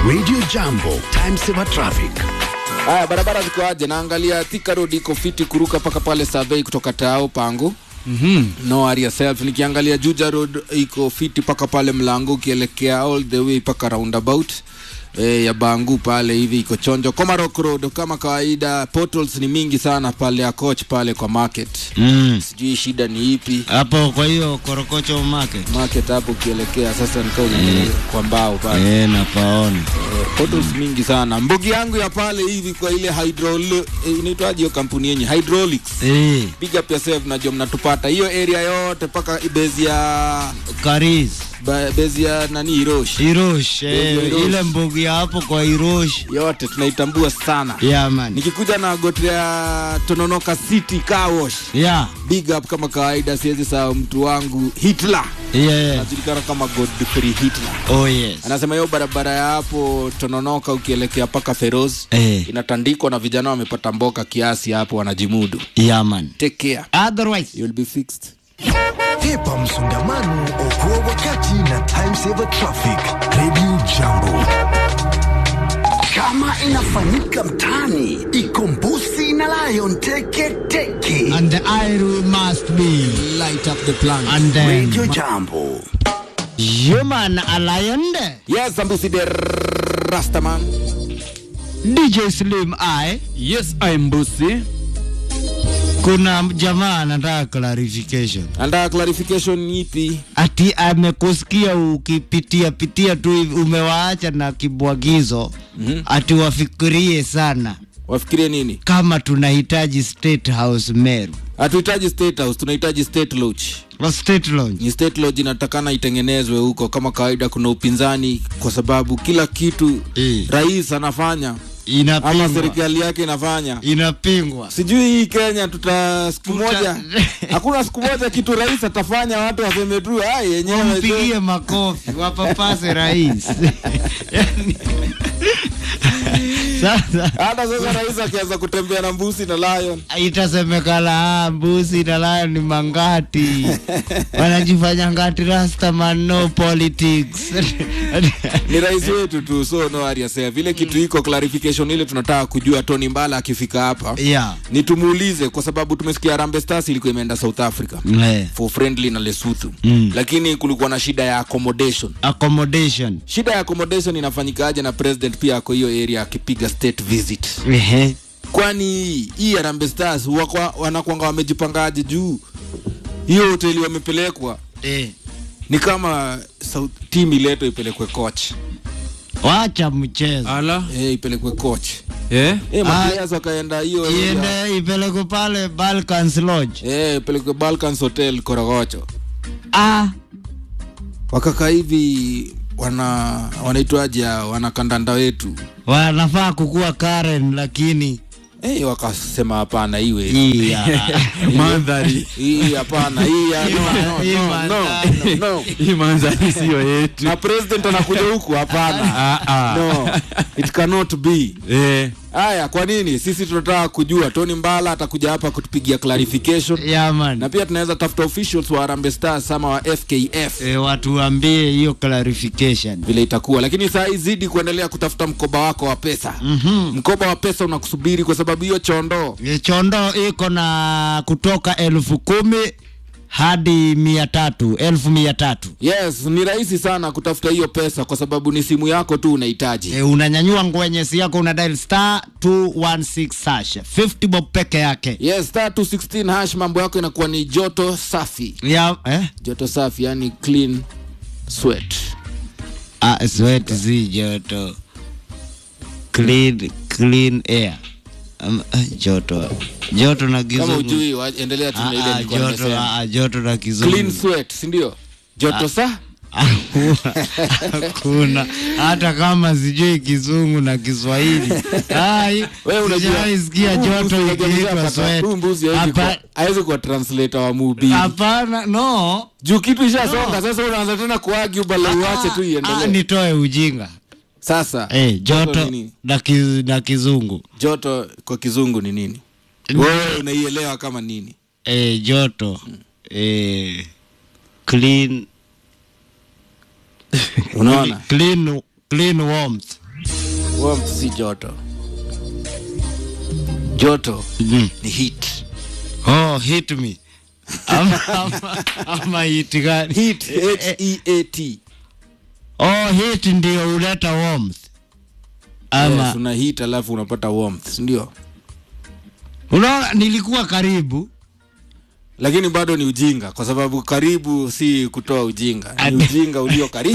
Radio Jambo, time saver traffic. Haya, barabara ziko aje? Naangalia Thika Road iko fiti kuruka mpaka pale survey kutoka Tao Pangu. Mm-hmm. No worry yourself. Nikiangalia Juja Road iko fiti mpaka pale mlango ukielekea all the way mpaka roundabout e, ya Bangu pale hivi iko chonjo. Komarok Road kama kawaida, portals ni mingi sana pale ya coach pale kwa market. Mm. Sijui shida ni ipi Hapo kwa hiyo Korokocho market. market hapo ukielekea sasa nikao mm. kwa mbao pale Eh, napaona. Eh, portals mingi sana. Mbugi yangu ya pale hivi kwa ile hydraul eh, inaitwaje hiyo kampuni yenye hydraulics Eh, big up yourself najua mnatupata hiyo area yote mpaka bezi ya Karis. ba- bezi ya nani Hirosh Irosh, eh, Irosh. ile mbugi ya hapo kwa Irosh. yote tunaitambua sana Yeah man. nikikuja na gote ya Tononoka City Car Wash Yeah. big up kama kawaida siwezi sahau mtu wangu Hitler Yeah. anajulikana kama Godfrey Hitler Oh yes. anasema hiyo barabara ya hapo Tononoka ukielekea mpaka Feroz Eh. inatandikwa na vijana wamepata mboka kiasi hapo wanajimudu Yeah man. take care Otherwise. you'll be fixed Hepa msongamano, okoa wakati na time saver traffic. Radio Jambo. Kama inafanyika mtaani, ikombusi na lion teke teke. And the iron must be. light up the plant And then. Radio Jambo. Human Alliance. yes ambusi de rastaman DJ Slim I. Yes, I'm Busi. Kuna jamaa anataka clarification. andaa clarification ipi ati amekusikia ukipitia pitia tu hivi umewaacha na kibwagizo mm-hmm. ati wafikirie sana wafikirie nini kama tunahitaji state house meru hatuhitaji state house tunahitaji state lodge wa state lodge ni state lodge inatakana itengenezwe huko kama kawaida kuna upinzani kwa sababu kila kitu Eh. rais anafanya ama inapingwa serikali yake inafanya inapingwa sijui hii kenya tuta siku Tuta- moja hakuna siku moja kitu rais atafanya watu waseme tu ai yenyewe wampigie makofi wapapase rais Yani- sasa hata sasa rais akianza kutembea na mbusi na lion itasemekana ah, mbusi na layo ni mangati wanajifanya ngati rastaman no politics ni rais wetu tu so no worry yourself. vile kitu iko clarification ile tunataka kujua tony mbala akifika hapa yeah. ni tumuulize kwa sababu tumesikia rambe stars ilikuwa imeenda south africa Eh. for friendly na lesotho Mm. lakini kulikuwa na shida ya accommodation accommodation shida ya accommodation inafanyikaje na president pia ako hiyo area akipiga state visit Ehe. kwani hii Harambee Stars wakwa- wanakwanga wamejipangaje juu hiyo hoteli wamepelekwa Eh. ni kama South, team iletwe ipelekwe coach wacha mchezo Ala. eh, ipelekwe coach Eh? eh, Ah, maplayers wakaenda hiyo area. iende ipelekwe pale balkans lodge eh, ipelekwe Balkans Hotel Korogocho ah. wakaka hivi wana wanaitwaje hao, wanakandanda wetu wanafaa kukuwa karen lakini eh, wakasema hapana iwe hii ya- Mandhari. hii hapana hii ya- no, no, Hii no, mandhari. no, no. Hii mandhari siyo yetu. na president anakuja huku hapana Ah, ah. no it cannot be Eh. haya kwa nini sisi tunataka kujua tony mbala atakuja hapa kutupigia clarification yeah, man. na pia tunaweza tafuta officials wa Harambee Stars ama wa fkf e, watuambie hiyo clarification vile itakuwa lakini saa hii zidi kuendelea kutafuta mkoba wako wa pesa mm-hmm. mkoba wa pesa unakusubiri kwa sababu hiyo chondoo E, chondo iko na kutoka elfu kumi hadi mia tatu elfu mia tatu yes ni rahisi sana kutafuta hiyo pesa kwa sababu ni simu yako tu unahitaji e, unanyanyua ngwenyesi yako una dial star 216 hash 50 bob peke yake yes star 216 hash mambo yako inakuwa ni joto safi ya eh? joto safi yani clean sweat ah, sweat si joto clean clean air um, ah, joto joto na kama kizungu ujui wa- endelea tu na ile ah, ah, nilikuwa joto, nimesema. ah, joto na kizungu clean sweat si ndio joto sa hakuna hata kama sijui kizungu na kiswahili Ai, Wewe unajua- sijawaisikia huu joto mbuzi unajua ikiitwa mshapata- sweat. huu mbuzi hawezi Hapa- kuwa- hawezi kuwa translator wa mhubiri hapana no juu kitu ishasonga sasa unaanza tena kuagi bala uache tu Ah, iendelee nitoe ujinga sasa eh, joto ni nini? na, kiz, na kizungu joto kwa kizungu ni nini wewe unaielewa kama nini eh, joto eh, clean unaona clean clean warmth warmth si joto joto Mm. ni heat Oh, hit me. ama, ama, ama hit gani? heat h e a t Oh, hit ndio huleta warmth. Ama yes, una heat alafu unapata warmth si ndio unaona, nilikuwa karibu lakini bado ni ujinga kwa sababu karibu si kutoa ujinga ni Ati- ujinga ulio karibu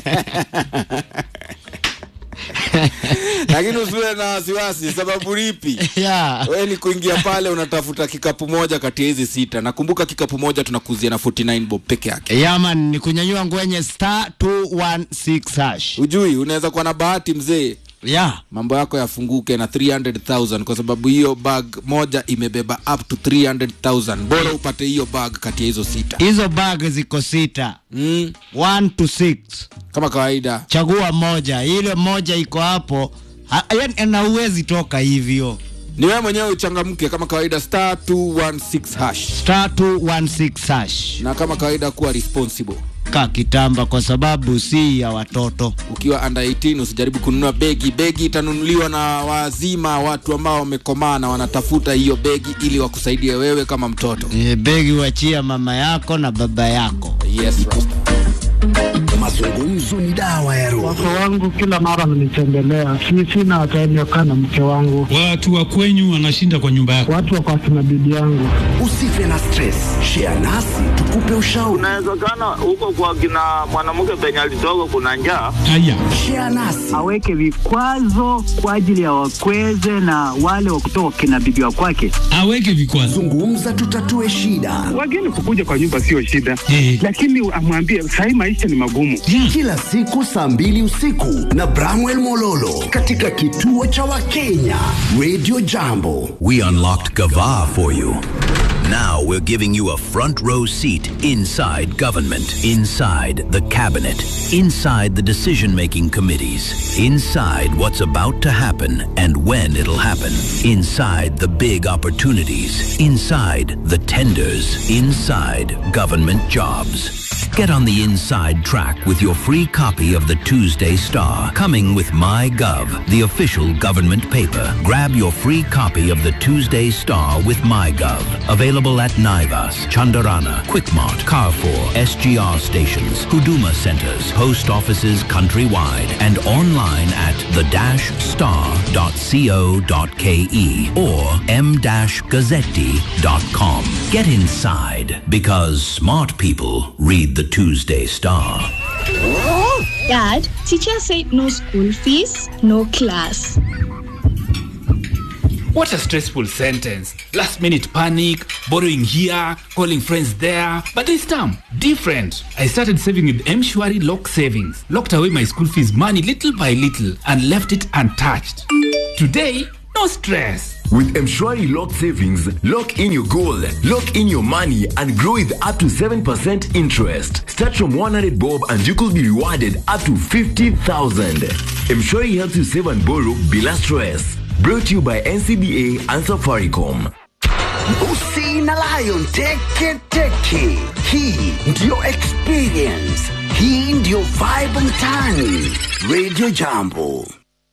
lakini usiwe na wasiwasi sababu lipi yeah. we ni kuingia pale unatafuta kikapu moja kati ya hizi sita nakumbuka kikapu moja tunakuzia na 49 bob peke yake Yaman ni kunyanyua ngwenye star 216 hash. ujui unaweza kuwa na bahati mzee Yeah. mambo yako yafunguke na 300000 kwa sababu hiyo bag moja imebeba up to 300000 bora upate hiyo bag kati ya hizo sita Hizo bag ziko sita. mm, 1 to 6. kama kawaida Chagua moja. Ile moja iko hapo. Ha- yaani na uwezi toka hivyo. ni wewe mwenyewe uchangamke kama kawaida star 216 hash Star 216 hash. na kama kawaida kuwa responsible Ka kitamba kwa sababu si ya watoto. ukiwa under 18 usijaribu kununua begi begi itanunuliwa na wazima watu ambao wamekomaa na wanatafuta hiyo begi ili wakusaidie wewe kama mtoto E, begi wachia mama yako na baba yako. yes Rasta. Mazungumzo ni dawa ya roho. Wake wangu kila mara wananitembelea, si sina time ya kukaa na mke wangu, Watu wa kwenyu wanashinda kwa nyumba yako. watu wako akina bibi yangu. Usife na stress, share nasi tukupe ushauri. Inawezekana huko kwa kina mwanamke penye alitoka kuna njaa. Haya, Share nasi aweke vikwazo kwa ajili ya wakweze na wale wa kutoka kina bibi wa kwake. aweke vikwazo. zungumza, tutatue shida. Wageni kukuja kwa nyumba sio shida, Eh. lakini amwambie sahii maisha ni magumu. Yeah. Kila siku saa mbili usiku na Bramwell Mololo katika kituo cha Wakenya Radio Jambo. We unlocked Gava for you. Now we're giving you a front row seat inside government, inside the cabinet, inside the decision making committees, inside what's about to happen and when it'll happen, inside the big opportunities, inside the tenders, inside government jobs. Get on the inside track with your free copy of the Tuesday Star, coming with MyGov, the official government paper. Grab your free copy of the Tuesday Star with MyGov. Available at Naivas, Chandarana, Quickmart, Carrefour, SGR stations, Huduma centers, post offices countrywide, and online at the-star.co.ke or m-gazzetti.com. Get inside because smart people read the Tuesday Star. Dad, teacher said no school fees, no class. What a stressful sentence. Last minute panic, borrowing here, calling friends there. But this time, different. I started saving with M-Shwari Lock Savings. Locked away my school fees money little by little and left it untouched. Today, no stress. With Mshwari Lock Savings, lock in your goal, lock in your money, and grow with up to 7% interest. Start from 100 bob and you could be rewarded up to 50,000. Mshwari helps you save and borrow bila stress. Brought to you by NCBA and Safaricom. Usi na Lion Teke Teke. Hii ndiyo experience. Hii ndiyo vibe mtaani. Radio Jambo.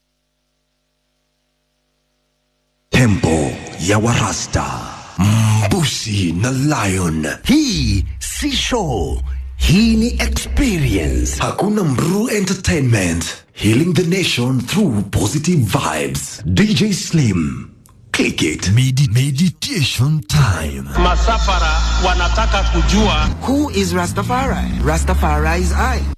Tempo ya Warasta. Mbusi na Lion. Hii si show. Hii ni experience. Hakuna Mru Entertainment. Healing the nation through positive vibes. DJ Slim. Click it. Medi meditation time. Masafara wanataka kujua Who is Rastafari? Rastafari is I.